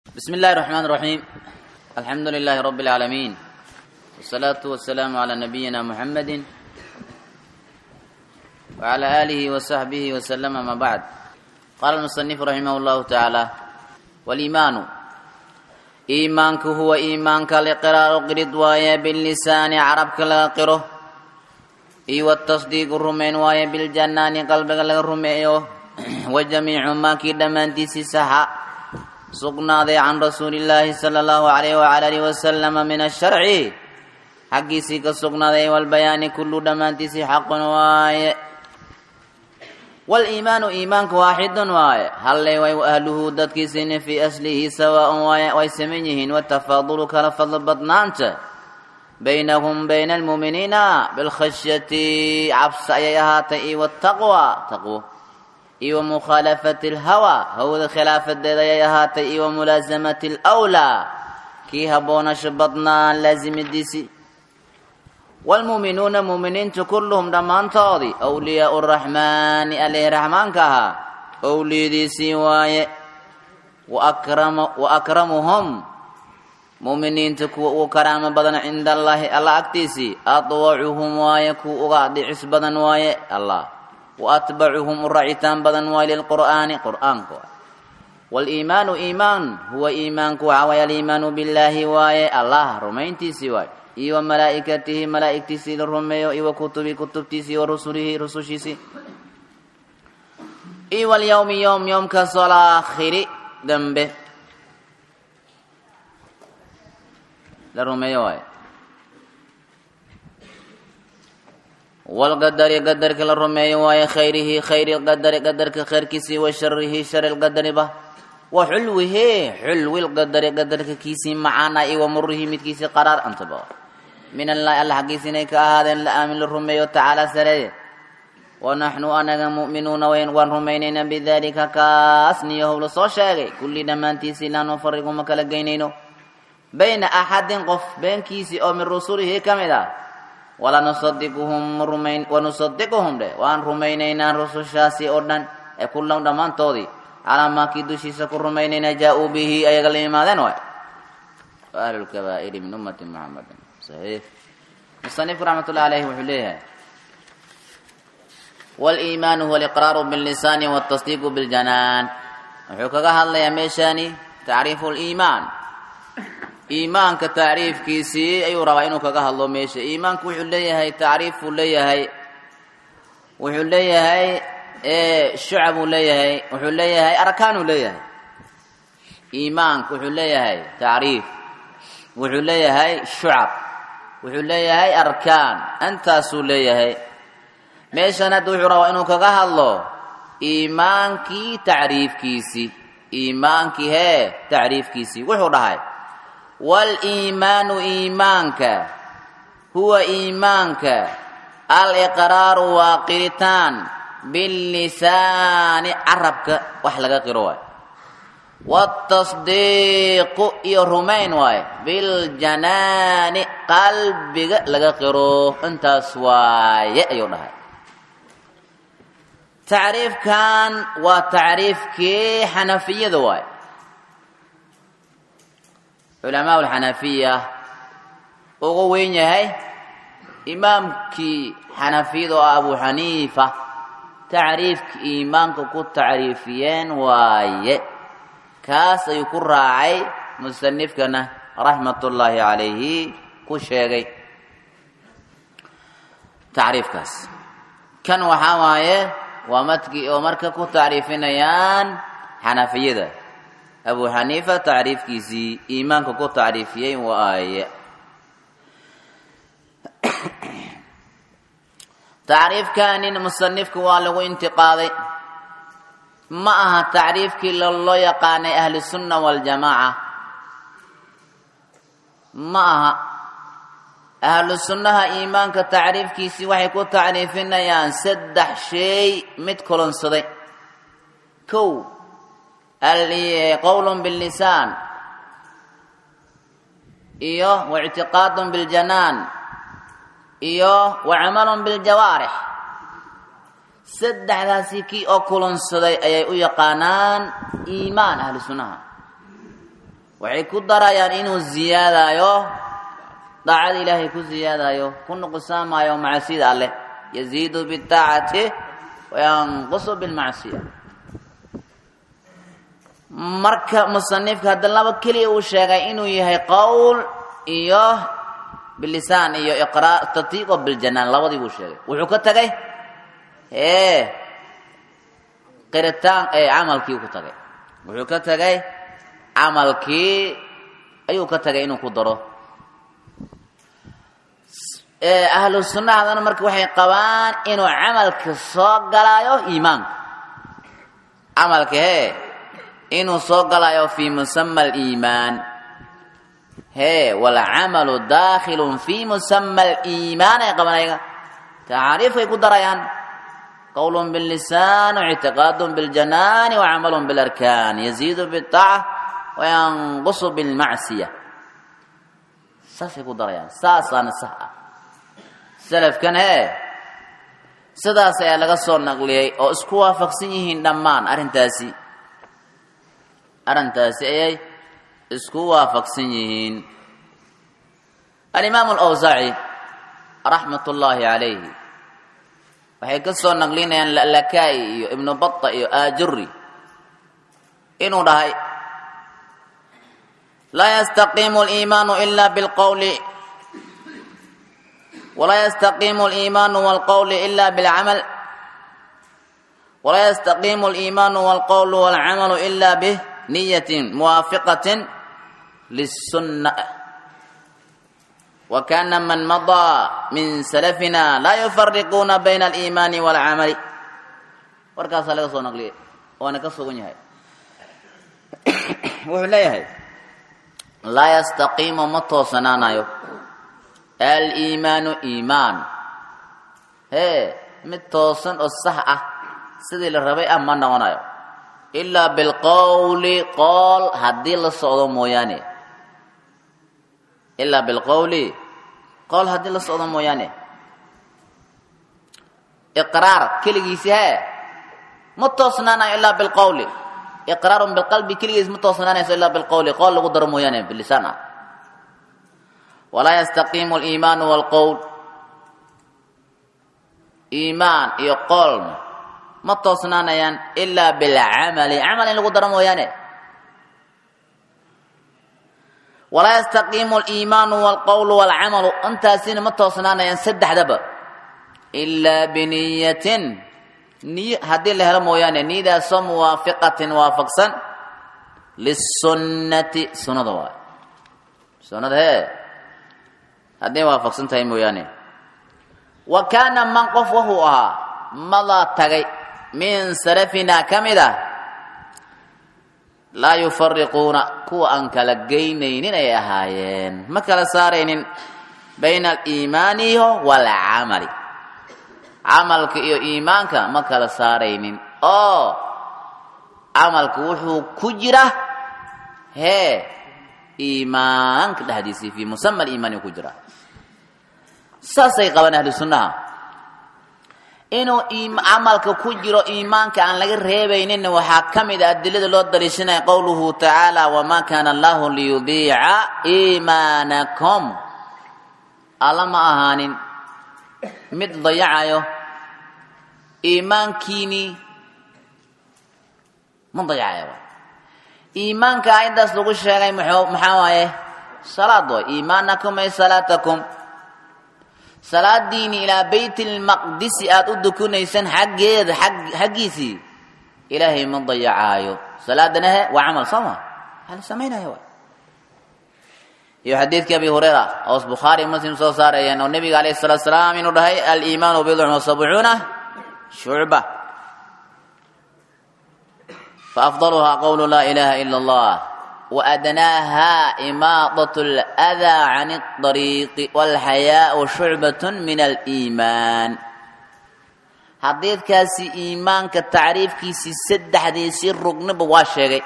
بسم الله الرحمن الرحيم الحمد لله رب العالمين والصلاة والسلام على نبينا محمد وعلى آله وصحبه وسلم ما بعد قال المصنف رحمه الله تعالى والإيمان إيمانك هو إيمانك لقرار قرد وايا باللسان عربك لقره إي والتصديق الرمين وايا بالجنان قلبك للرميو وجميع ما كي دمانتي سحا sugnaaday can rasuuli illaahi sala allahu calayh wacala alihi wasalama min asharci xaggiisii ka sugnaaday walbayaani kullu dhammaantiisii xaqun waaye waliimaanu iimaanku waaxidun waaye halley way ahluhu dadkiisina fii aslihi sawaaun waaye way saman yihiin watafaadulu kala fadlo badnaanta baynahum bayna almuuminiina bilkhashyati cabsa ayay ahaatay iyo wataqwa taqwo iyo mukhaalafati alhawa hawda khilaafadeeda ayay ahaatay iyo mulaasamati alwlaa kii habboonasho badnaa laasimidiisii waalmuuminuuna muuminiintu kulluhum dhammaantoodii wliyaau raxmaani aleh raxmaanka ahaa owliyadiisii waaye wa akramuhum muuminiinta kuwa ugu karaamo badan cinda allaahi alla agtiisii adwacuhum waaye kuwa uga dhicis badan waaye allah waatbacuhum u racitaan badan waay lilqur'aani qur'aanka waay waliimaanu iimaan huwa iimaanku waxaa waay aliimaanu billaahi waaye allah rumayntiisii waay iyo wa malaa'ikatihi malaa'igtiisii la rumeeyo iyo wa kutubi kutubtiisii wa rusulihi rusushiisii iyo walyowmi yowm yowmkaasoo alaakhiri dambe la rumeeyo waay walqadari qadarka la rumeeyo waaye khayrihi khayri lqadari qadarka khayrkiisii wa sharihi shari lqadariba wa xulwihi xulwi lqadari qadarka kiisii macaana iyo wa murihi midkiisii qaraar antaba min allahi alla xaggiisa inay ka ahaadeen la aamin la rumeeyo tacaala sareeye wa naxnu anaga mu'minuuna waan rumaynaynaa bidalika kaas niyahow la soo sheegay kulli dhammaantiisii laa nufariqu ma kala geynayno bayna axadin qof beenkiisii oo min rusulihi ka mid ah walanusadiquhum rumayn wanusadiquhum dhe waan rumaynaynaa rusushaasi oo dhan ee kullam dhammaantoodii calaa maakii dushiisa ku rumaynaynaa jaa-uu bihi ayaga la imaadeen waay wa ahlulkabaa'iri min ummati muxamedin saxiix musanifku raxmat ullahi aleyhi wuxuu leeyahay waliimaanu huwa aliqraaru billisaani waltasdiiqu biljanaan wuxuu kaga hadlayaa meeshaani tacriifu liimaan iimaanka tacriifkiisii ayuu rabaa inuu kaga hadlo meesha iimaanku wuxuu leeyahay tacriifuu leeyahay wuxuu leeyahay shucabuu leeyahay wuxuu leeyahay arkaanuu leeyahay iimaanku wuxuu leeyahay tacriif wuxuu leeyahay shucab wuxuu leeyahay arkaan intaasuu leeyahay meeshan hadda wuxuu rabaa inuu kaga hadlo iimaankii tacriifkiisii iimaankii hee tacriifkiisii wuxuu dhahay waliimaanu iimaanka huwa iimaanka aliqraaru waa qiritaan billisaani carabka wax laga qiro waay waatasdiiqu iyo rumayn waay biljanaani qalbiga laga qiro intaas waaye ayuu dhahay tacriifkan waa tacriifkii xanafiyada waay culamaa alxanafiya ugu weyn yahay imaamkii xanafiyada oo ah abu xaniifa tacriifka iimaanka ku tacriifiyeen waaye kaas ayuu ku raacay musanifkana raxmatullaahi calayhi ku sheegay tacriifkaas kan waxaa waaye waa madkii oo marka ku tacriifinayaan xanafiyada abu xaniifa tacriifkiisii iimaanka ku tacriifiyey waaye tacriifkanin musanifka waa lagu intiqaaday ma aha tacriifkii loo yaqaanay ahlu sunna waljamaaca ma aha ahlu sunnaha iimaanka tacriifkiisii waxay ku tacriifinayaan saddex shay mid kolonsaday kow qowl billisaan iyo waictiqaad biljanaan iyo wacamal biljawaarix saddexdaasi kii oo kulansaday ayay u yaqaanaan iimaan ahlu sunnaha waxay ku darayaan inuu ziyaadayo daacada ilaahay ku ziyaadayo ku nuqsaamayo macsida alleh yaziidu bidaacati wayanqusu bilmacsiya marka musanifka hadda laba keliya uu sheegay inuu yahay qowl iyo bilisaan iyo iqraa tatiiqo biljanaan labadii buu sheegay wuxuu ka tagay ee qiritaan ee camalkii ku tagay wuxuu ka tagay camalkii ayuu ka tagay inuu ku daro ahlu sunnahadana marka waxay qabaan inuu camalka soo galaayo iimaanka camalka hee inuu soo galaayo fi musama aliimaan hee walcamalu daakhilun fi musama aliimaan ay qaban ayaga tacaariifkay ku darayaan qowlun billisaan waictiqaadun biljanaani wacamalun bilarkaan yaziidu bitaaca wayanqusu bilmacsiya saasay ku darayaan saasaana sax ah salafkan hee sidaas ayaa laga soo naqliyey oo isku waafaqsan yihiin dhammaan arrintaasi arrintaasi ayay isku waafaqsan yihiin alimaamu alawsaaci raxmat ullaahi calayhi waxay ka soo naqlinayaan lalakai iyo ibnu bata iyo aajuri inuu dhahay laa yastaqiimu aliimaanu ila bilqowli walaa yastaqiimu aliimaanu walqowli ila bilcamal walaa yastaqiimu aliimaanu walqowlu walcamalu ila biniyatin muwaafiqatin lisunna wakana man madaa min salafina laa yufariquuna bayna aliimaani walcamali warkaasaa laga soo naqliyay waana ka sugan yahay wuxuu leeyahay laa yastaqiimu ma toosanaanayo aliimaanu iimaan hee mid toosan oo sax ah sidii la rabay ah ma noqonayo ilaa bilqowli qool haddii la socdo mooyaane ilaa bilqowli qool haddii la socdo mooyaane iqraar keligiisi hee ma toosnaanayo ilaa bilqowli iqraarun bilqalbi keligiis ma toosnaanayso ilaa bilqowli qool lagu daro mooyaane bilisaan ah walaa yastaqiimu aliimaanu walqowl iimaan iyo qoolna ma toosnaanayaan ilaa bilcamali camal in lagu daro mooyaane walaa yastaqiimu aliimaanu walqowlu walcamalu intaasina ma toosnaanayaan saddexdaba ilaa biniyatin niyo haddii la helo mooyaane niyadaasoo muwaafiqatin waafaqsan lisunnati sunnada waay sunnada hee hadday waafaqsan tahay mooyaane wa kaana man qof wuxuu ahaa madaa tagay min salafina ka mid ah laa yufariquuna kuwa aan kala geynaynin ay ahaayeen ma kala saaraynin bayna aliimaaniyo waalcamali camalka iyo iimaanka ma kala saaraynin oo camalka wuxuu ku jira hee iimaanka dhexdiisii fii musama aliimaani ku jira saasay qabaan ahlu sunnaha inuu camalka ku jiro iimaanka aan laga reebayninna waxaa ka mid a adilada loo daliishanaya qowluhu tacaala wamaa kaana allahu liyudiica iimaanakum alla ma ahaanin mid dayacayo iimaankiinii ma dayacayo iimaanka aayaddaas lagu sheegay maxaa waaye salaad way iimaanakum ay salaatakum salaadiini ilaa bayt lmaqdisi aada u dukunaysaan xaggeeda xaggiisii ilaahay ma dayacaayo salaadana he waa camal soo ma waa la samaynaya wa iyo xadiidkii abi hurayra oos bukhaari muslim soo saarayeen oo nebiga alayh salatu salaam inuu dhahay aliimaanu bidcun wa sabcuuna shucba faafdaluhaa qowlu laa ilaha ila allah وأدناها إماطة الأذى عن الطريق والحياء شعبة من الإيمان حديثكاسي إيمان كتعريف كيسي سد حديثي الرقن بواشيغي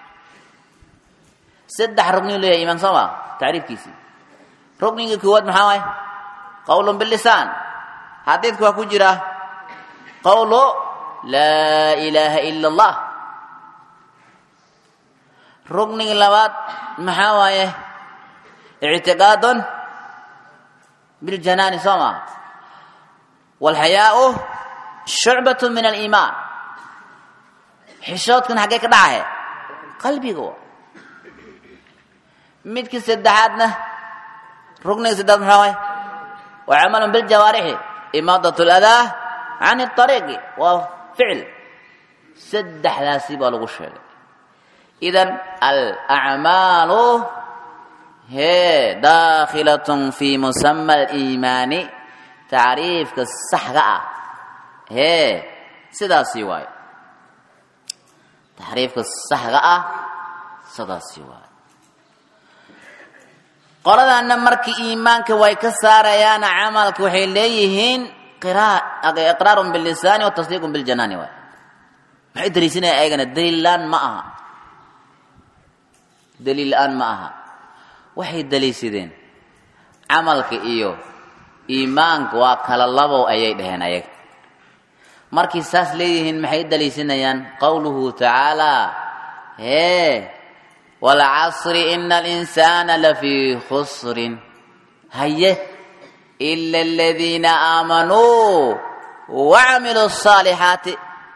سد رقن له إيمان سوا تعريف كيسي رقن كوات محاوي قول باللسان حديثك وكجرة قول لا إله إلا الله rugniga labaad maxaa waaye ictiqaadun biljanaani soo maa walxayaau shucbatu min aliimaan xishoodkan xaggee ka dhacahe qalbiga wa midkii saddexaadna rukniga saddeaad maxaa waay wa camalun biljawaarixi imaadat ladaa can ariiqi waa ficil saddexdaasi baa lagu sheegay idan alacmaalu hee daakhilatun fi musama aliimaani tacriifka saxga ah hee sidaasi waayo taxriifka saxga ah sidaasi waayo qoladana markii iimaanka way ka saarayaan camalka waxay leeyihiin iqraarun bilisaani wa tasdiiqun biljanaani waay maxay daliisinaya ayagana daliillaan ma aha daliil la-aan ma aha waxay daliishadeen camalka iyo iimaanka waa kala labow ayay dhaheen ayaga markii saas leeyihiin maxay daliishanayaan qowluhu tacaalaa hee waalcasri ina alinsaana lafii khusrin haye ila aladiina aamanuu wacamiluu الصaalixaati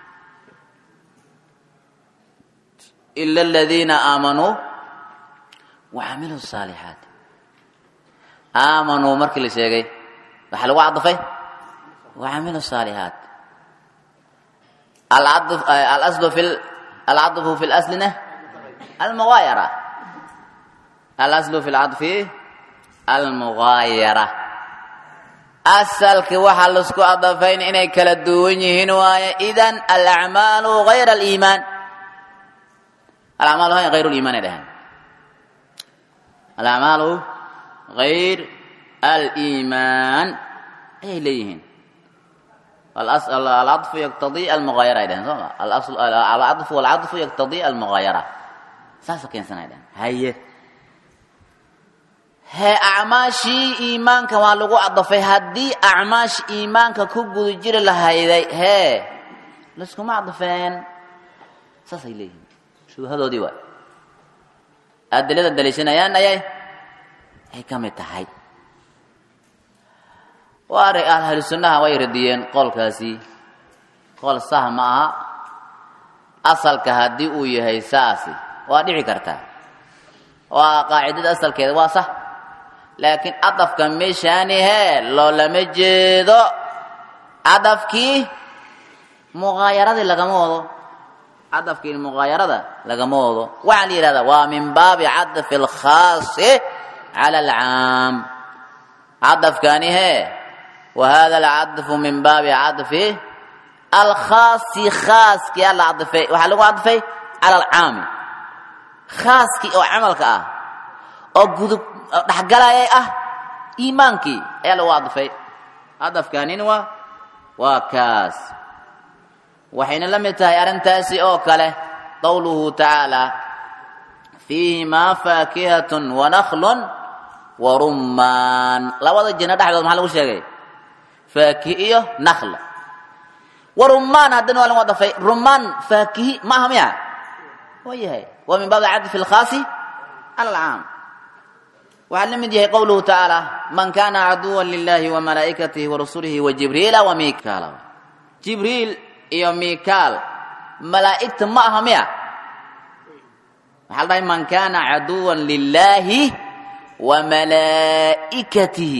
ila aladiina aamanuu wacamiluu الصaalixaati aamanuu markii la sheegay waxaa lagu cadafay wacamilu الصaalixaat alaslu fi alcadfu fi laslina almugaayara alaslu fi lcadfi almugaayara asalki waxaa laisku adafayn inay kala duwan yihiin waaye idan alacmaalu gayr aliimaan alacmaalu hayr liimaan ay dhaheen alacmaalu gayr aliimaan ayay leeyihiin alcaطfu yaqtadii almugaayara ay dhaheen soo ma alcaطfu walcaطfu yaqtadii almugaayara saasa keensan ay dhaheen haye hee acmaashii iimaanka waa lagu cadafay haddii acmaash iimaanka ku guda jiri lahayday hee layskuma cadafeen saasay leeyihiin shubahadoodii waay adilada daliishanayaan ayay ay ka mid tahay waa ahlu sunnaha way radiyeen qolkaasi qol sah ma aha asalka haddii uu yahay saasi waa dhici kartaa waa qaacidada asalkeeda waa sah laakiin cadafka meeshaani hee loolama jeedo cadafkii muqaayaradii lagama wado cadafkii muqaayarada lagama wado waxaa la yidhahdaa waa min baabi cadfi alkhaasi cala alcaam cadafkani hee wa hada alcadfu min baabi cadfi alkhaasi khaaskii ala cadfay waxaa lagu cadfay cala alcaami khaaskii oo camalka ah oo gudub dhexgalayay ah iimaankii ayaa lagu cadfay cadafkanin waa waa kaas waxayna la mid tahay arrintaasi oo kale qowluhu tacaala fiihimaa faakihatun wanakhlun warummaan labada jinno dhexdood maxaa lagu sheegay faakihi iyo nakhl warummaan haddana waa lagu cadafay rummaan faakihi ma aha miya waa yahay waa min baabi cadfi alkhaasi cala alcaam waxaa la mid yahay qowluhu tacaala man kana caduwa lilahi wamalaa'ikatihi warasulihi wajibriila wamikaala jibriil iyo mikaal malaa'igta ma aha miya waxaa la dhahay man kana caduwa lilahi wamalaa'ikatihi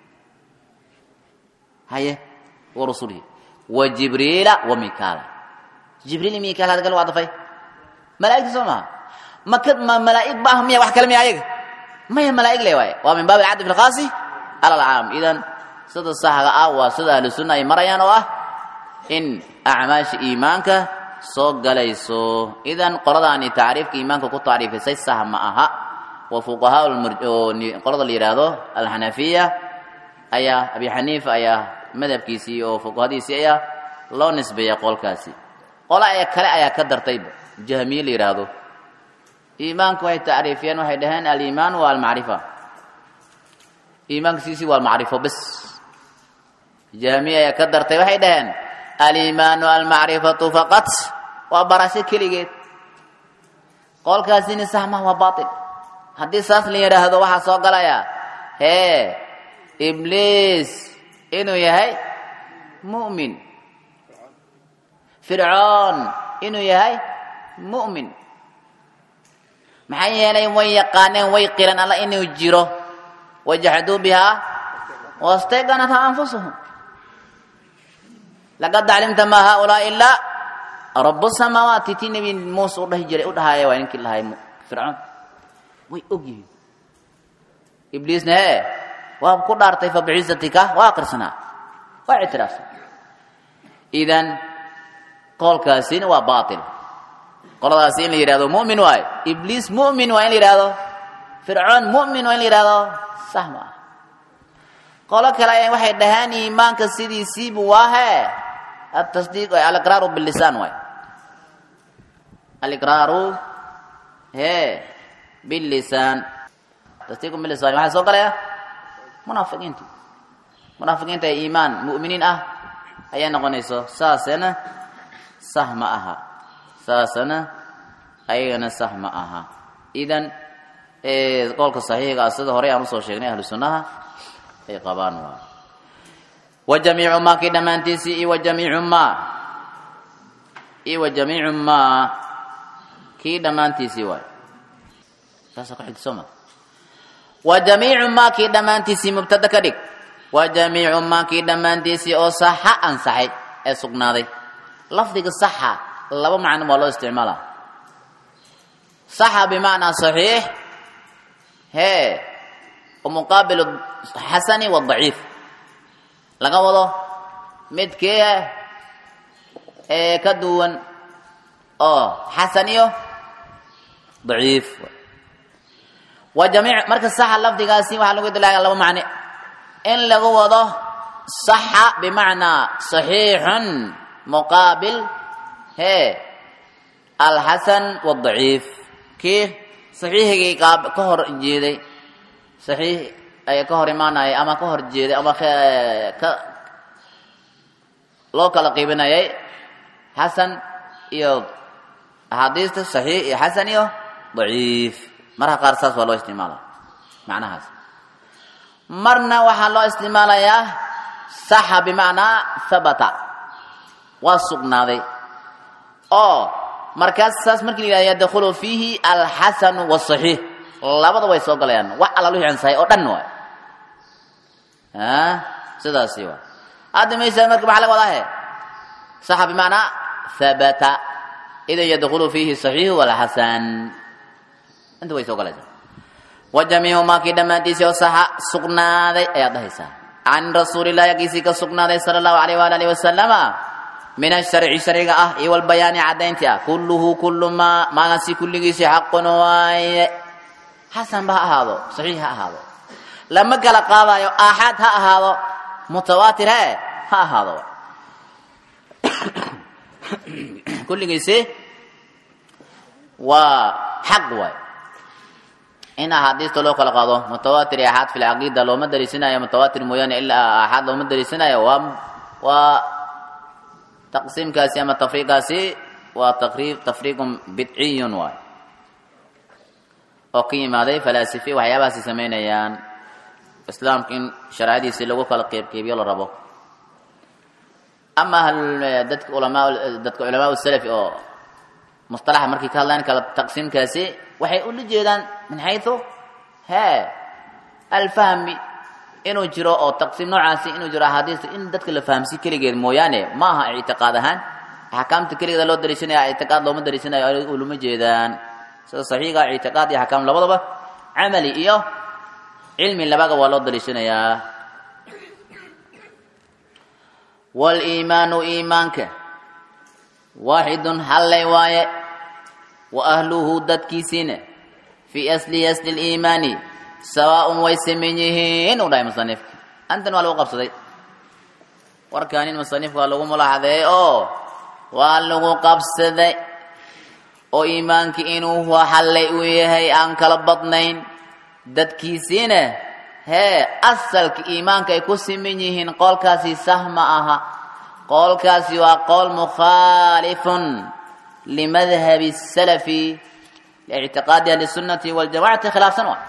haye warasulihi wajibriila wamikaala jibriil iyo mikaal hadga lagu cadafay malaa'igta soo maha maka ma malaa'ig ma aha miya wax kale miya ayaga maya malaa'ig le waaye waa min baabi alcadfi alkhaasi cala alcaam idan sida saxga ah waa sida ahlu sunna ay marayaan oo ah in acmaasha iimaanka soo galayso idan qoladaani tacriifka iimaanka ku tacriifisay sah ma aha wa fuqahaa qolada la yidhaahdo alxanafiya ayaa abi xaniifa ayaa madhabkiisii oo fuqahadiisii ayaa loo nisbeeya qolkaasi qola ayaa kale ayaa ka dartayba jahmiye la yidhaahdo iimaanku waxay tacriifiyeen waxay dhaheen aliimaan waa almacrifa iimaanka siisii waa almacrifo bes jahmiye ayaa ka dartay waxay dhaheen aliimaanu almacrifatu faqat waa barasho keligeed qolkaasini sahmah waa baail haddii saas la yidhaahdo waxaa soo galaya hee ibliis inuu yahay mu'min fircoon inuu yahay mu'min maxaa yeelay way yaqaaneen way qiran alla inuu jiro wajaxduu bihaa wastayqanatha anfusuhum laqad aclimta ma haulaa ilaa rabu samaawaati tii nebi muuse u dhahi jiray u dhahaaya waa ninkii lahay fircoon way og yihiin ibliisna hee waa ku dhaartay fa biciisatika waa aqrisanaa waa ictiraafsan idan qoolkaasina waa baatil qoladaasi in la yidhahdo mu'min waayo ibliis mu'min waa in la yidhahdo fircoon mu'min waa in la yidhahdo sax ma ah qolo kale ay waxay dhahaan iimaanka sidiisiibu waa hee atasdiiq aliqraaru bilisaan waay aliqraaru hee bilisaan tasdiiqu bilisaan waxaa soo galaya munaafiqiinta munaafiqiinta ee iimaan mu'miniin ah ayay noqonayso saasena sah ma aha saasana ayagana sah ma aha idan qowlka saxiixiga ah sida horey aan usoo sheegnay ahlu sunnaha ay qabaan waa wa jamiicu maa kii dhammaantiisii iyo wa jamiicu maa iyo wa jamiicu maa kii dhammaantiisii waay saasa ku xigta sooma wa jamiicu maa kii dhammaantiisii mubtada ka dhig wa jamiicu maa kii dhammaantiisii oo saxa ansaxay ee sugnaaday lafdiga saxa laba macno waa loo isticmaalaa saxa bimacnaa saxiix hee muqaabil xasani wadaciif laga wado midkii ee ka duwan oo xasan iyo daciif wa jamiic marka saxa lafdigaasi waxaa lagu dilaaga laba macne in lagu wado saxa bimacnaa saxiixun muqaabil hee alxasan wadaciif kii saxiixigii ka hor jeeday saxiix ay ka hor imaanayay ama ka hor jeeday ama ka loo kala qiibinayay xasan iyo axaadiista saxiix iyo xasan iyo daciif marka qaar saas waa loo isticmaala macnahaas marna waxaa loo isticmaalayaa saxa bimacnaa habata waa sugnaaday oo markaas saas markii la yihahdo yadkhulu fiihi alxasanu wاsaxiix labada way soo galayaan wax alla wixii ansahay oo dhan waay sidaasi waa hadda meesha marka maxaa laga wadaa he saxa bimacnaa habata idan yadkhulu fiihi saxiixu walxasan inta way soo galaysaa wa jamiicu maakii dhammaantiisii oo saxa sugnaaday ayaad dhahaysaa can rasuulillahi agiisii ka sugnaaday sala allahu alayh waala alihi wasalama min asharci sharciga ah iyo walbayaani caddaynti ah kulluhu kullu maa maagasi kulligiisii xaqun waaye xasanba ha ahaado saxiix ha ahaado lama kala qaadayo aaxaad ha ahaado mutawaatir he ha ahaado kulligiisi waa xaq waay in axaadiista loo kala qaado mutawaatir iyo aaxaad fi lcaqiida looma dariisanayo mutawaatir mooyaane ilaa aaxaad looma dariisanayo waa waa taqsiimkaasi ama tafriiqaasi waa taqriib tafriiqun bidciyun waay oo ka yimaaday falaasifi waxyaabahaasi samaynayaan islaamka in shareecadiisii lagu kala qeybqeybiyo la rabo ama dadka ulamaa dadka culamaa salafi oo mustalaxa markay ka hadlaan kala taqsiimkaasi waxay ula jeedaan min xayثu hee alfahmi inuu jiro oo taqsiim noocaasi inuu jiro axaadiista in dadka la fahamsi keligeed mooyaane ma aha ictiqaad ahaan axkaamta keligeeda loo dariishanaya ictiqaad looma dariishanayo ulama jeedaan sida saxiiga ictiqaad iyo axkaam labadaba camali iyo cilmi labaga waa loo dariishanayaa waliimaanu iimaanka waaxidun hallay waaye wa ahluhu dadkiisiina fii asli asli liimaani sawaaun way saman yihiin uu dhahay musanifka antan waa lagu qabsaday warkaanin musanifka waa lagu mulaaxadeey oo waa lagu qabsaday oo iimaankii inuu hallay uu yahay aan kala badnayn dadkiisiina hee asalka iimaanka ay ku siman yihiin qoolkaasi sah ma aha qoolkaasi waa qool mukhaalifun limadhabi salafi liictiqaadi ahli sunnati waljamacati khilaafsan wa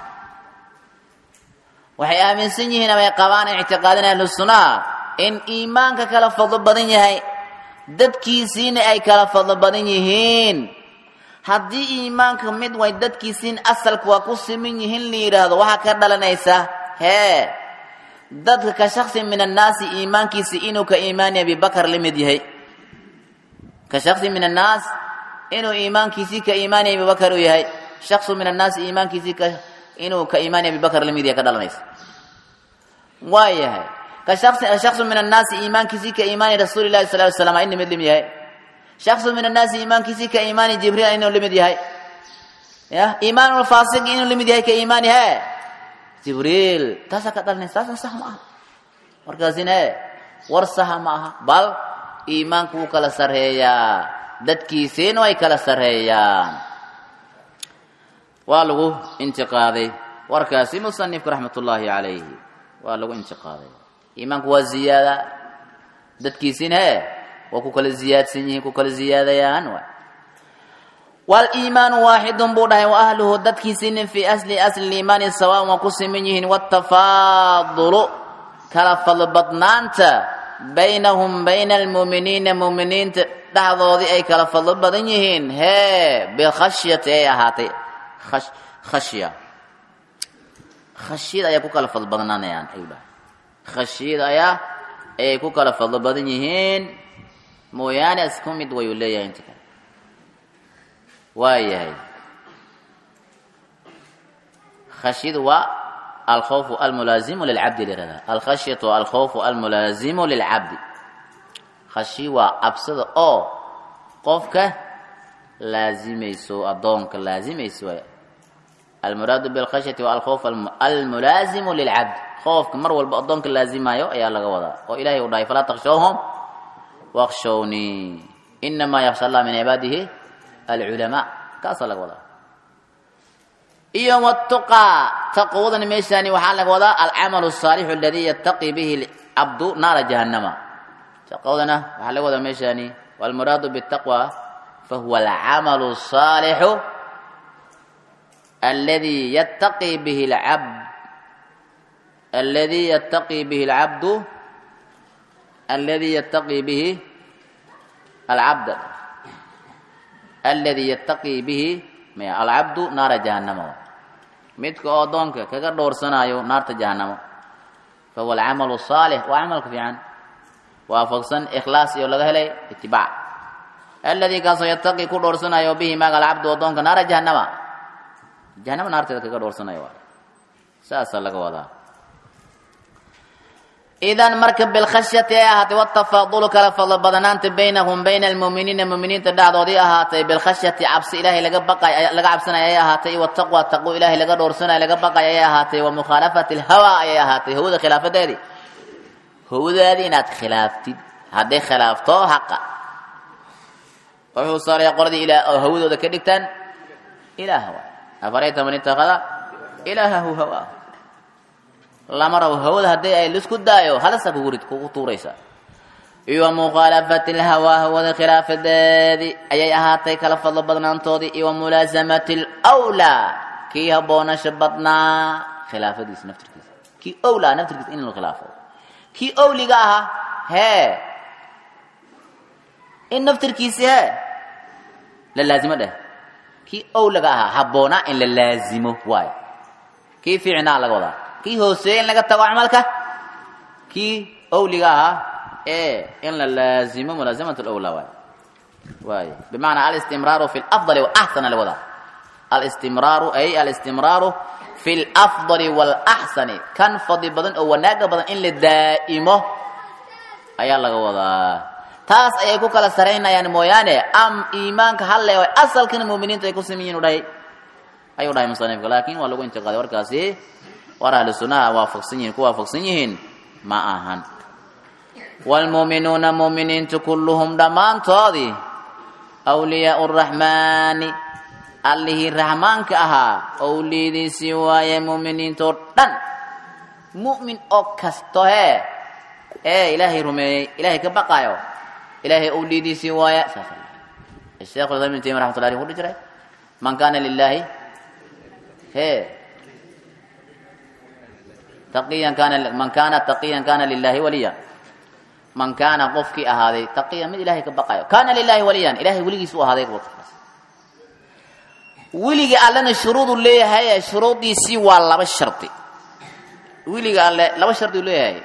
waxay aaminsan yihiin amay qabaan ictiqaadin ahlu sunnaha in iimaanka kala fadlo badan yahay dadkiisiina ay kala fadlo badan yihiin haddii iimaanka mid way dadkiisiin asalka waa ku siman yihiin la yidhaahdo waxaa ka dhalanaysa hee dadka ka shaksi min annaasi iimaankiisi inuu ka iimaani abibakar la mid yahay ka shaksi min annaas inuu iimaankiisii ka iimaani abibakar uu yahay shaksu min annaasi iimaankiisii ka inuu ka iimaani abibakar la mid yahay ka dhalanaysa waa yahay ka shaksi shaksu min annaasi iimaankiisii ka iimaani rasuuli llahi sal ly slam ina mid lim yahay shaksu min annaasi iimaankiisii ka iimaani jibriil inuu lamid yahay ya iimaan lfaasiq inuu lamid yahay ka iimaani he jibriil taasaa ka dhalanaysa taasna sax ma aha markaasina e war saxa ma aha bal iimaanku wuu kala sarreeyaa dadkiisiina way kala sarreeyaan waa lagu intiqaaday warkaasi musanifka raxmat ullaahi calayhi waa lagu intiqaaday iimaanku waa ziyaada dadkiisiina he waa ku kala ziyaadsan yihiin ku kala ziyaadayaan waay waliimaanu waaxidun buu dhahay wa ahluhu dadkiisiina fii asli asli liimaani sawaan waa ku siman yihiin watafaadulu kala fadlobadnaanta baynahum bayna almuuminiina muuminiinta dhexdoodii ay kala fadlo badan yihiin hee bikhashyati ay ahaatay khashya khashyada ayaa ku kala fadlo badnaanayaan ayuu dhahay khashyada ayaa ayay ku kala fadlo badan yihiin mooyaane isku mid wayuu leeyahay inta kale waa yahay khashyadu waa alkhawfu almulaazimu lilcabdi lirahdaa alkhashyatu alkhawfu almulaazimu lilcabdi khashyi waa cabsada oo qofka laazimayso addoonka laazimayso waay almuraadu bilkhashyati waa alkhawf almulaazimu lilcabdi khoofka mar walba addoonka laazimayo ayaa laga wadaa oo ilahay uu dhahay falaa takshawhum wakshawnii inamaa yaksha allah min cibaadihi alculamaa kaasaa laga wadaa iyo watuqaa taqwadana meeshaani waxaa laga wadaa alcamalu asaalixu aladii yataqi bihi cabdu naara jahannama taqwadana waxaa laga wadaa meeshaani walmuraadu bitaqwa fahuwa alcamalu asaalixu alladii yataqi bihi alcabd alladii yataqi bihi alcabdu alladii yataqi bihi alcabd alladii yataqi bihi alcabdu naara jahannama midka oo adoonka kaga dhowrsanayo naarta jahannamo fahuwa alcamalu saalix waa camalka fiican waafaqsan ikhlaas iyo laga helay itibaac alladii kaasoo yataqi ku dhowrsanayo bihi maaga alcabdu adoonka naara jahannama jahannama naarteeda kaga dhowrsanayo waay saasaa laga wadaa idan marka bilkhashyati ay ahaatay watafaadulu kala fadlo badanaanta baynahum bayna almuuminiina muuminiinta dhacdoodii ahaatay bilkhashyati cabsi ilaahay laga baqay laga cabsanaya ayay ahaatay wataqwa taqwo ilaahay laga dhowrsanayo laga baqay ayay ahaatay wa mukhaalafati alhawa ayay ahaatay hawada khilaafadeedii hawadaadii inaad khilaaftid hadday khilaafto haqa wuxuu saaraya qoladii ilaa oo hawadooda ka dhigtaan ilaah waay afarayta man ittakhada ilaahahu hawaa lama rabo hawada haddii ay lisku daayo halasa kugu rid kugu tuuraysa iyo mukhaalafati lhawaa hawada khilaafadeedii ayay ahaatay kala fadlo badnaantoodii iyo mulaasamati lwlaa kii habboonasha badnaa khilaafadiisa naftirkiisa kii owlaa naftirkiisa in la khilaafo kii owliga ahaa hee in naftirkiisi hee la laazimo dheh kii owliga ahaa habboonaa in la laazimo waayo kii fiicnaa laga wadaa kii hooseeye in laga tago camalka kii owliga ahaa ee in la laazimo mulaazamat lwlaa waay waay bimacnaa alistimraaru fi lafdali walaxsana laga wadaa alistimraaru ay alistimraaru fi lafdali walaxsani kan fadli badan oo wanaaga badan in la daa'imo ayaa laga wadaa taas ayay ku kala saraynayaan mooyaane am iimaanka halle oo asalkana muuminiinta ay ku samiyiin u dhahay ayuu dhahay musanifka laakin waa lagu intiqaaday warkaasi war ahlu sunnaha waafaqsan yihiin ku waafaqsan yihiin ma ahan waalmuuminuuna muuminiintu kulluhum dhammaantoodii awliyaau raxmaani allihii raxmaanka ahaa owliyadiisii waaye muuminiintoo dhan mu'min oo kasto hee ee ilaahay rumeeyey ilaahay ka baqaayo ilaahay owliyadiisii waaye saas sheekhu islam ibn taymiya raxmatullahi alayhi wuxuu dhihi jiray man kaana lilaahi he taqiyan kaana man kaana taqiyan kaana lilaahi waliyan man kaana qofkii ahaaday taqiyan mid ilahay ka baqayo kaana lilaahi waliyan ilahay weligiis u ahaaday qofkaas weliga allena shuruudu leeyahay shuruudiisii waa laba shardi weliga alle laba shardi u leeyahay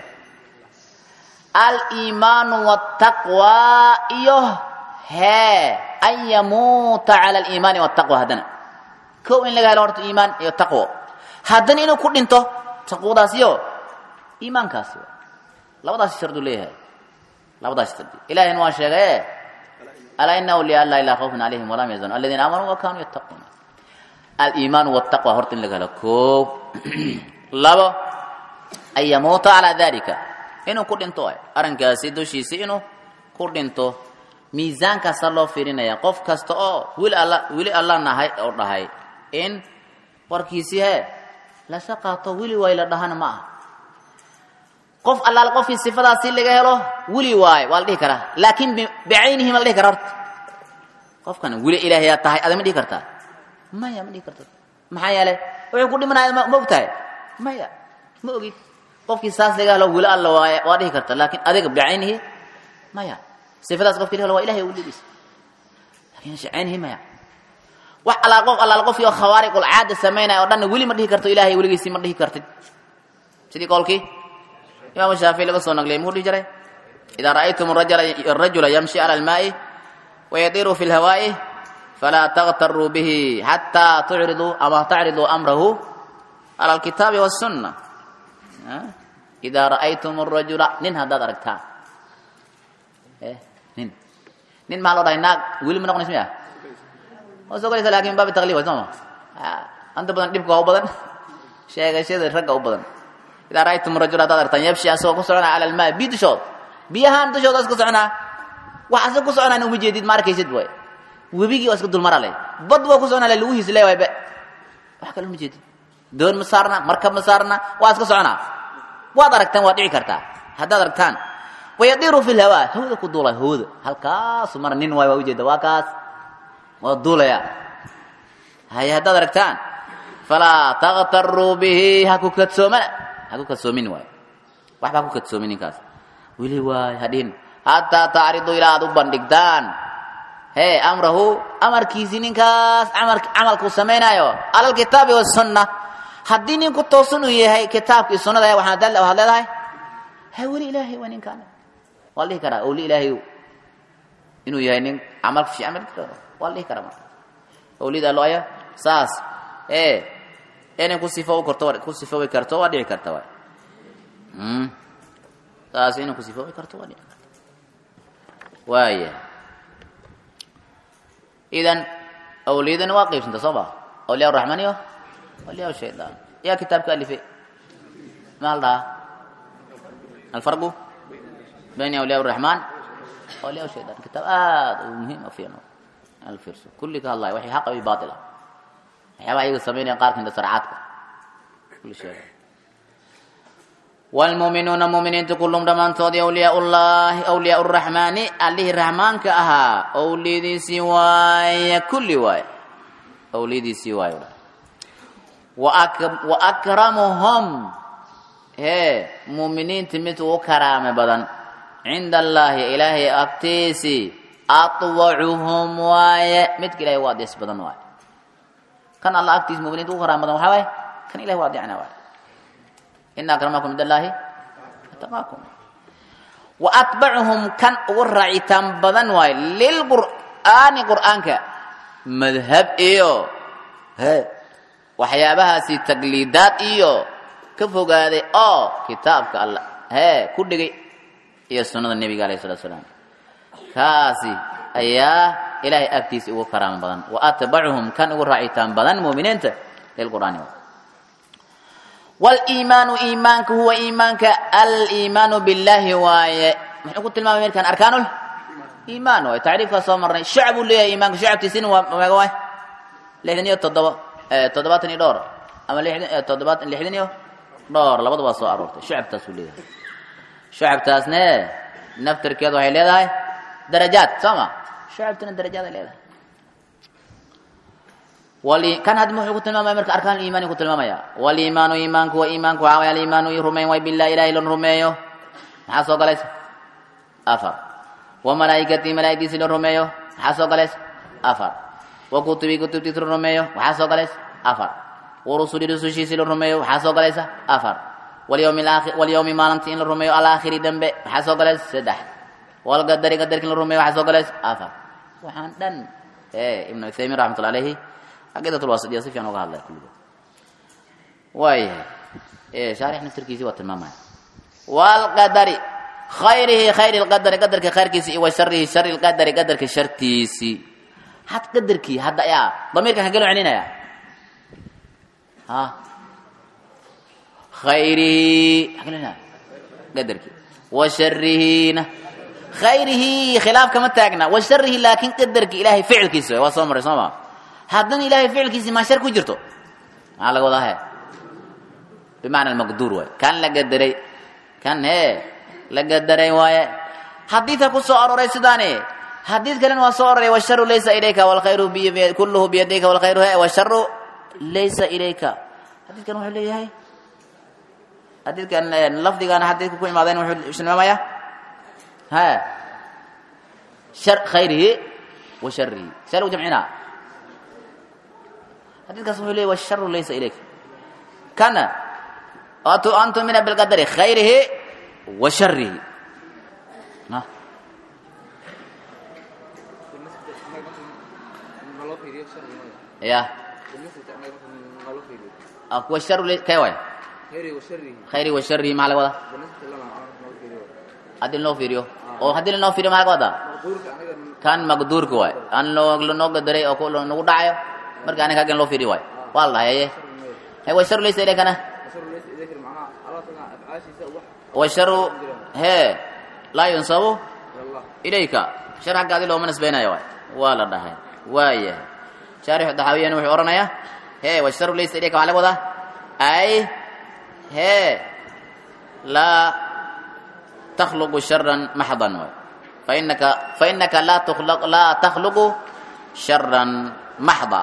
aliimaanu wاtaqwa iyo hee an yamuuta cala aliimaani wاtaqwa haddana kow in laga helo horta iimaan iyo taqwo haddana inuu ku dhinto taqwadaas iyo iimaankaasi labadaas shardu leeyahay labadaas shardi ilahina waa sheegaye alaa ina awliya allah ilaa khawfun calayhim walam yazanu aladiina aamanuu wa kanuu yattaquuna aliimaanu wاtaqwa horta in laga helo kow labo an yamuuta calaa dalika inuu ku dhinto arrinkaasi dushiisi inuu ku dhinto miisaankaasa loo fiirinaya qof kasta oo weli alla weli alla nahay oo dhahay in warkiisii hee lasa qaato weli waay la dhahana ma aha qof allaal qofkii sifadaasi laga helo weli waaye waa la dhihi karaa laakiin bicaynihi ma la dhihi kara horta qofkan weli ilaahayaa tahay ada ma dhihi kartaa maya ma dhihi karta maxaa yeelay wuxuu ku dhimanaya ma og tahay maya ma ogid qofkii saas laga helo weli alla waaye waa dhihi karta laakiin adiga bicaynihi maya sifadaas qofkii laga helo waa ilahay weligiis laakiin caynihi maya wax allaal qof allaal qofkii oo khawaariqul caada samaynaya oo dhanna weli ma dhihi karto ilaahay weligiisii ma dhihi kartid sidii qowlkii imaamu shaafici laga soo nagliyay muxuu dhihi jiray idaa ra'aytum arajula yamshi cala almaa'i wayadiru fi lhawaa'i falaa takhtaruu bihi xataa tucriduu ama tacriduu amrahu cala alkitaabi wasunna idaa ra'aytum arajula nin haddaad aragtaan nin nin maxaa loo dhahay naag weli ma noqonays miya waa soo galaysa lakin baabi taqliib way sooma anta badan dhibka waa u badan sheegashada ragga u badan idaa ra'aytum rajul haddaad aragtaan yabshi asagoo ku soconaa cala almaa biyo dushood biyahaan dushooda iska soconaa wax asag ku soconaan uma jeedid ma arkaysid way webigii waa iska dulmara leh bad waa ku soconaa le lugihiis le waay be wax kale uma jeedid doon ma saarna markab ma saarna waa iska soconaa waad aragtaan waad dhici kartaa haddaad aragtaan wayadiru fi lhawaa hawda ku duulay hawda halkaasu mara nin waay waa ujeeda waa kaas waa duulaya haye haddaad aragtaan falaa takhtaruu bihi ha ku kadsoomana ha ku kadsoomin waay waxba ha ku kadsoomin ninkaas weli waay hadhin hataa tacridu ilaa aad u bandhigtaan hee amrahu amarkiisii ninkaas amar camalkuu samaynaayo cala alkitaabi wasunna haddii ninku toosan uu yahay kitaabkii sunnada waxaad leedahay ha weli ilaahay waa ninkaan waa la dhihi karaa owli ilaahay inuu yahay nin camal fiican waa la dhihi karaa marka owliyada allo aya saas ee inay ku sifo karto ku sifoobi karto waa dhici karta waay saas inay ku sifoobi karto waa dhici karta waaya idan awliyadana waa qaybsanta soo ma awliya raxmaan iyo awliya shaydaan yaa kitaabka alifay maxaa la dhahaa alfarqu bayna awliya raxmaan awliya shaydaan kitaab aad u muhiim u fiican alfirso kulli ka hadlaya waxay xaqa iyo baatila waxyaabaha ayaga samaynaya qaar kamida sarcaadka kulli sheega waalmuuminuuna muuminiinta kullum dhammaantoodii awliyaa ullaahi awliyaa uraxmaani allihii raxmaanka ahaa owliyadiisii waaye kulli waaye owliyadiisii waaye wa akramuhum hee muuminiinta mid ugu karaame badan cinda allaahi ilaahay agtiisii atwacuhum waaye midka ilahay u adeys badan waaye kan alla agtiisa muminiinta ugu karaame badan waxaa waaye kan ilahay u adeecna waaye ina akramakum cind allaahi ataqaakum wa atbacuhum kan ugu raacitaan badan waaye lilqur'aani qur'aanka madhab iyo he waxyaabahaasi tagliidaad iyo ka fogaaday oo kitaabka alla hee ku dhigay iyo sunnada nebiga alayh salatu salaam kaasi ayaa ilaahay agtiisa ugu karaamo badan wa atbacuhum kan ugu raacitaan badan muuminiinta lilqur'aani waliimaanu iimaanka huwa iimaanka aliimaanu billahi waaye muxuu ku tilmaamay markaan arkaanul iimaan waaye tacriifkaa soo marnay shacab uu leeyahay iimaanka shacabtiisina waa meega waay lixdan iyo toddoba toddobaatan iyo dhowr ama lixdan toddobaatan lixdan iyo dhowr labadaba soo aroortay shacabtaas uu leeyahay shacabtaasne naftarkeedu waxay leedahay darajaad soo ma shacabtuna darajaad ay leedahay wali kan hadda muxuu ku tilmaamaya marka arkaan iimaani ku tilmaamaya waliimaanu iimaanku wa iimaanku waxaa waye aliimaanu i rumayn way billahi ilahi lon rumeeyo maxaa soo galaysa afar wa malaa'ikatii malaa'igtiisi lon rumeeyo maxaa soo galaysa afar wa kutubii kutubtiisi lon rumeeyo waxaa soo galaysa afar wa rusuli rusushiisi lon rumeeyo waxaa soo galaysa afar walyawmi alaakhir walyawmi maalintii in la rumeeyo alaakhiri dambe waxaa soo galaysa saddex walqadari qadarki in la rumeeyo waxaa soo galaysa afar waxaan dhan ee ibnu uthaymiin raxmatullah alayhi caqiidat lwasitiya si fiican uga hadlaya kulligood waayahay shaarix naftirkiisii waa tilmaamaya walqadari khayrihi khayri lqadari qadarka khayrkiisi iyo wa sharihi shari lqadari qadarka shartiisii had qadarkii hadda yaa damiirkan hagelo celinaya ha khayrihi hagelina qadarkii wa sharihina khayrihi khilaaf kama taagna wa sharihi laakin qadarki ilaahay ficilkiisa waa soo maray soo ma haddana ilaahay ficilkiisi maa shar ku jirto maxaa laga wadaa he bimacna almaqduur waay kan la gadaray kan hee la gadaray waaye xadiidka ku soo aroray sidaani xadiid kalena waa soo aroray washaru laysa ilayka walkhayru kulluhu biyadayka walkhayru he washaru laysa ilayka xadiidkan wuxuu leeyahay xadiidkan lafdigana xadiidka ku imaadeen wuxuu tilmaamaya he shar khayrihi wa sharihi see lagu jamcinaa xadiidkaas wuxuu leeyahy washaru laysa ilayka kana an tumina bilqadari khayrihi wa sharihi ya washaru kay waay khayrihi wa sharihi maxaa laga wadaa haddii lanoo fiiriyo oo haddii lanoo fiiriyo maxaa laga wadaa kan maqduurka waay aan loo lanoo gadaray oo nagu dhacayo marka aniga hagan loo fiiriyo waay waa la dhahay he washaru laysa ilaykana washaru hee laa yunsabu ilayka shar xagga adi looma nisbaynayo waay waa la dhahay waayahay shaarixu daxaawiyana wuxuu odhanayaa hee washaru laysa ilayka waxaa laga wadaa ay hee laa takhluqu sharan maxdan waay fainaka fainaka laa tukhlaq laa takhluqu sharan maxda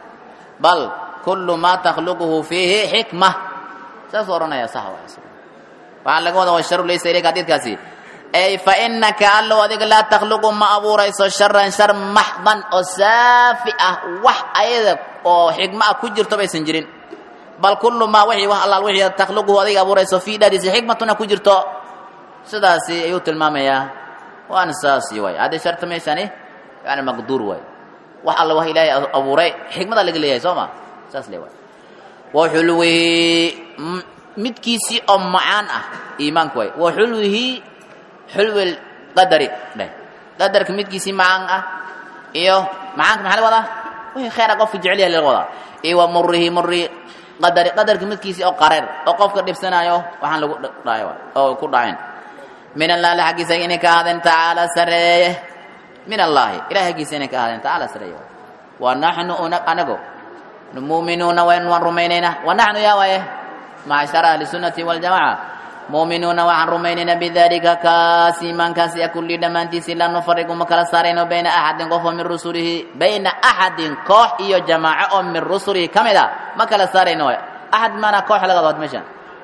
bal kullu maa takhluquhu fiihi xikma saasuu odhanaya sax waay waxaa laga wadaa washaru laysa ilayka xadiidkaasi ay fa inaka allow adiga laa takhluqu ma abuurayso sharan shar maxdan oo saafi ah wax ayada oo xikmo ah ku jirto baysan jirin bal kullu maa wixii wax allaal wixii takhluquhu adiga abuurayso fii dhadiisa xikmatuna ku jirto sidaasi ayuu tilmaamayaa waana saasi waay haddii sharta meeshani yani maqduur waay wax alla wax ilaahay abuuray xikmadaa laga leeyahay soo ma saas le waay wa xulwihi midkiisii oo macaan ah iimaanku waay wa xulwihi xulwi qadari dheh qadarka midkiisii macaan ah iyo macaanka maxaa laga wadaa wixii khayra qofka jecel yahay laga wadaa iyo wa murihi muri qadari qadarka midkiisii oo qareer oo qofka dhibsanayo waxaan lagu dhaay oo ku dhacayn min allahi xaggiisa inay ka ahaadeen tacaala sareeye min allaahi ilahi xaggiisa inay ka ahaadeen tacaala sareeye wa naxnu anago muminuuna waan rumaynaynaa wa naxnu yaa waaye macshara ahli sunnati waljamaca muuminuuna waxaan rumaynaynaa bidalika kaas iimaankaasi kulli dhammaantiisi laa nufariqu ma kala saarayno bayna axadin qof oo min rusulihi bayna axadin koox iyo jamaaco oo min rusulihi ka mid a ma kala saarayno waay axad maanaa koox laga dood meeshan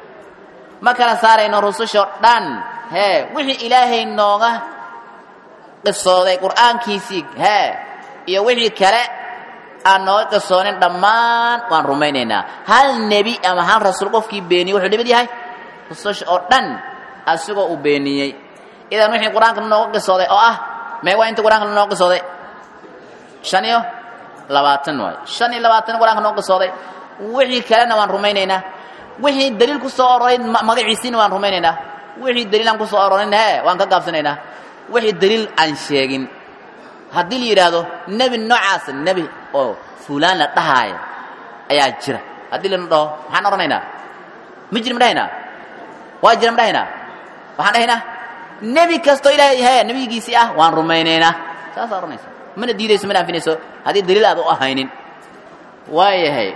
ma kala saarayno rusushoo dhan hee wixii ilaahay nooga qisooday qur'aankiisii hee iyo wixii kale aan nooga qisoonin dhammaan waan rumaynaynaa hal nebi ama hal rasuul qofkii beeniyey wuxuu dhimid yahay rususha oo dhan asigoo uu beeniyey idan wixii qur-aanka lanooga qisooday oo ah mee waa inta qur-aanka lanooga qisooday shan iyo labaatan waayo shan iyo labaatan qur-aanka noo qisooday wixii kalena waan rumaynaynaa wixii daliil ku soo aroray magaciisiina waan rumaynaynaa wixii daliil aan ku soo arorin he waan ka gaabsanaynaa wixii daliil aan sheegin haddii la yidhaahdo nebi noocaas nebi oo fulaan la dhahaayo ayaa jira haddii lana dhaho maxaan odhanaynaa ma jiri ma dhahaynaa waa jira ma dhahaynaa waxaan dhahaynaa nebi kastoo ilaahay he nebigiisii ah waan rumaynaynaa saasaa odhanaysa mana diidayso mana anfinayso haddii daliil aad u ahaynin waayahay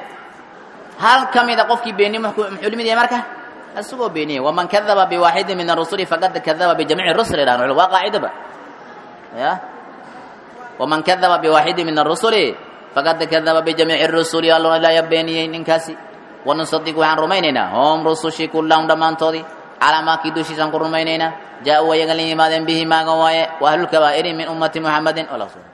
hal ka mida qofkii beeniye muxuu limid yahay marka isagoo beeniyey waman kadaba biwaaxidin min arusuli faqad kadaba bijamiici rusuli dhahan waa qaacidaba ya waman kadaba biwaaxidin min arusuli faqad kadaba bijamiici rusuli allona ilaayaa beeniyey ninkaasi wanusadiq waxaan rumaynaynaa hom rusushii kullahum dhammaantoodii calaa maakii dushiisaan ku rumaynaynaa jaa-uu ayaga la yimaadeen bihi maagan waaye wa ahlulkabaa'iri min ummati muxamadin